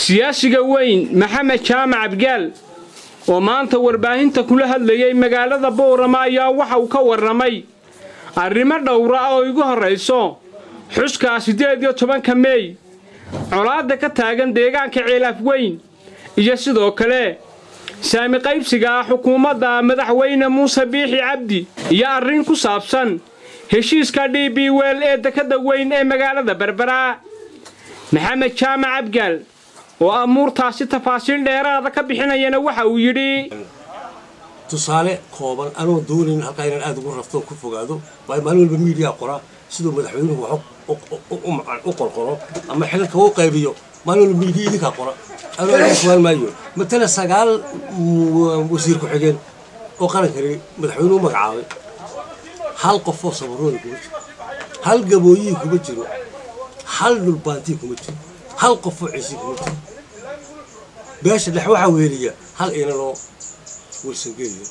siyaasiga weyn maxamed jaamac abgaal oo maanta warbaahinta kula hadlayay magaalada boorama ayaa waxa uu ka warramay arrimo dhowra oo igu horrayso xuskaa siddeed iyo tobanka meey colaadda ka taagan deegaanka ceelaaf weyn iyo sidoo kale saami qaybsiga ah xukuumadda madaxweyne muuse biixi cabdi iyo arrin ku saabsan heshiiska d b wel ee dekadda weyn ee magaalada berbera maxamed jaamac abgaal oo amuurtaasi tafaasiil dheeraada ka bixinayana waxa uu yidhi tusaale kooban anoo doonayn halkaa inaan aada ugu rafto ku fogaado waayo maalin walba miidiyaa qoraa siduu madaxweynuhu wax u qorqoro ama xilalka u qaybiyo maalin walba miidiya idinkaa qora anoo aada fogaan maayo matala sagaal wasiir ku-xigeen oo qarankani madaxweynuhu magacaabay hal qofoo sabarooni kuma jiro hal gabooyihii kuma jiro hal dhulbaantii kuma jiro hal qofoo ciisii kuma jiro beesha dhex waxaa weeliya hal inanoo warsangeeliya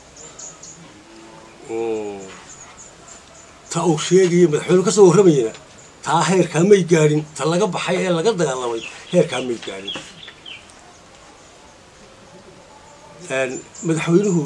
ta uu sheegaya madaxweynu ka soo warramayana taa heerkaa may gaadhin ta laga baxay ee laga dagaalamay heerkaa may gaadhin madaxweynuhu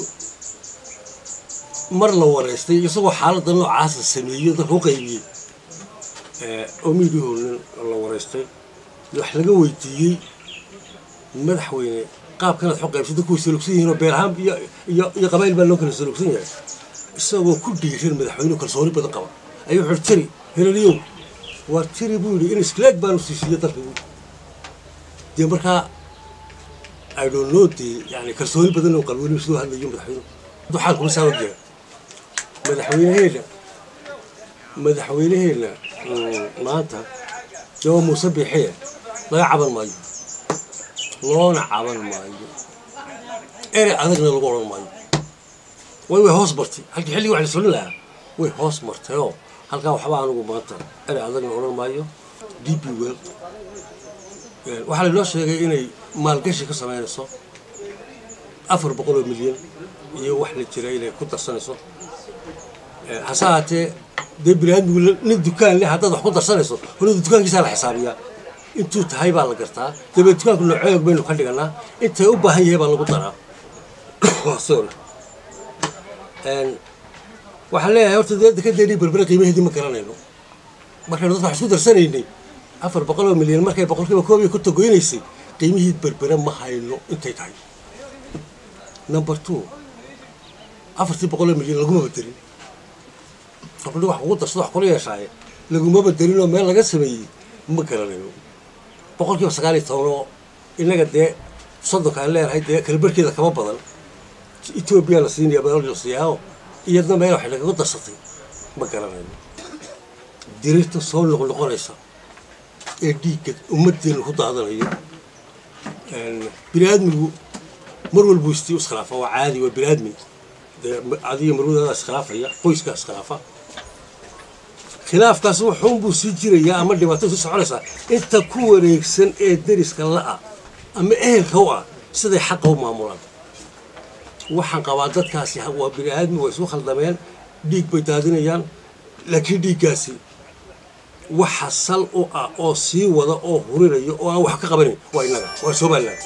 mar la wareystay isagoo xaaladda noocaasa sameeyo dalka u qaybiyey oo miidiyahoonan la wareystay wax laga weydiiyey madaxweyne qaabkanaad xo qaybsada kuway salugsan yihiin oo beer ahaan iyo qabayl baa loo kala salugsan yahay isagoo ku dhiiran madaxweynuhu kalsooni badan qaba ayuu wuxuu tiri helaliyow waa tiri buu yidhi in iskleeg baanu siisiiyo dalka dee markaa i don't know dee yani kalsooni badan oo qalweynuhu sidoo hadlayo madaxweynuhu duxaan kuma saa ogyahay madaxweynaheena madaxweynaheena maanta jawa muuse biixiya laga caban maayo loona caban maayo erey adagna lagu odhan maayo way way hoos martay halkii xilligii wax la solin lahaa way hoos martayoo halkaa waxba anugu maanta erey adagna odhan maayo d b wel waxaa lainoo sheegay inay maalgashi ka samaynayso afar boqol oo milyan iyo wax la jira inay ku darsanayso hase haatee dee biniaadmigu nin dukaan leh haddaad wax ku darsanayso horada dukaankiisaa la xisaabiyaa intuu tahay baa la gartaa dabee dukaanku noocoog baynu ka dhiganaa intay u baahan yahay baa lagu daraa waxaan leeyahay horta dee dekadeennii berbere qiimaheedii ma garanayno markaynu dadka wax isku darsanaynay afar boqol oo milyan markay boqolkiiba koob iyo konton goynaysay qiimihii berbere ma hayno intay tahay number two afartii boqol oo milyan laguma bedelin farbadhi wax kugu darsado wax kula yeeshaaye laguma bedelin oo meel laga sameeyey ma garanayno boqolkiiba sagaal iyo toban oo innaga dee soddonka aan leenahay dee kalabarkeeda kama badan etoobiya la siinaya meel la siiyaaoo iyadna meel waxay nagaga darsatay ma garanayno dirirta soo noqnoqonaysa ee dhiigga ummaddeena ku daadanayo bini aadmigu mar walbuu istii iskhilaafa waa caadi waa bini aadmi dee adiga marwadaada iskhilaafaya qoyskaa iskhilaafa khilaafkaas wuxuunbuu sii jirayaa ama dhibaato sii soconaysaa inta ku wareegsan ee deriska la'a ama ehelka u ah siday xaqa u maamulaan waxaan qabaa dadkaasi waa bini aadmi waa isu khaldameen dhiig bay daadinayaan laakiin dhiiggaasi waxa sal u ah oo sii wada oo hurinayo oo aan wax ka qabanayn waa innaga waa somalilan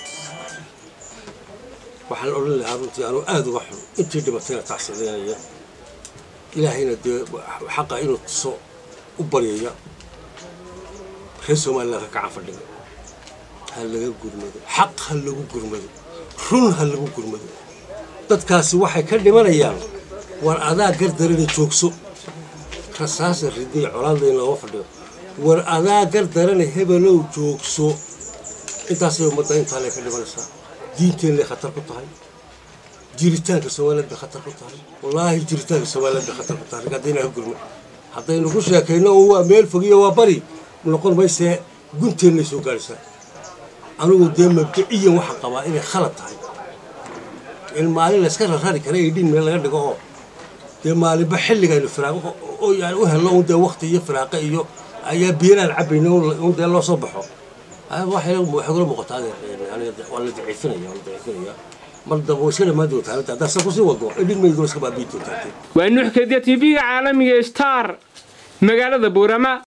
waxaan odhan lahaa runtii anuu aada uga xun intii dhibatayna tacsidaynaya ilaahayna dee xaqa inuu tuso u baryaya reer somalilan ka kacan fadhiga ha laga gurmado xaq ha lagu gurmado run ha lagu gurmado dadkaasi waxay ka dhimanayaan war adaa gardarana joogso rasaasa ridiya colaadda in looga fadhiyo war adaa gardarana hebelow joogso intaasay ummadda intaanay ka dhimanaysaa diinteenay khatar ku tahay jiritaanka somaliland bay khatar ku tahay wallaahi jiritaanka somaliland bay khatar ku tahay haddayna ka gurma haddaynu ku sheekayno oo waa meel fogiyo waa bari noqon maysee gunteennay soo gaadhaysaa anigu dee mabdiciyan waxaan qabaa inay khalad tahay in maalin layska rarari kara ee dhin meel laga dhigo oo dee maalinba xilligaynu firaaqo oo yani u helno un dee wakti iyo firaaqo iyo ayaa biyanaan cabayna un dee loo soo baxo waxay kula muuqataa waa la daciifinaya waa la daciifinaya mar damba way iska dhammaan doontaa haddaa sa kusii wado edhin maydo iska baabi'i doontaa waa nuux kediya tv-ga caalamiga star magaalada buurama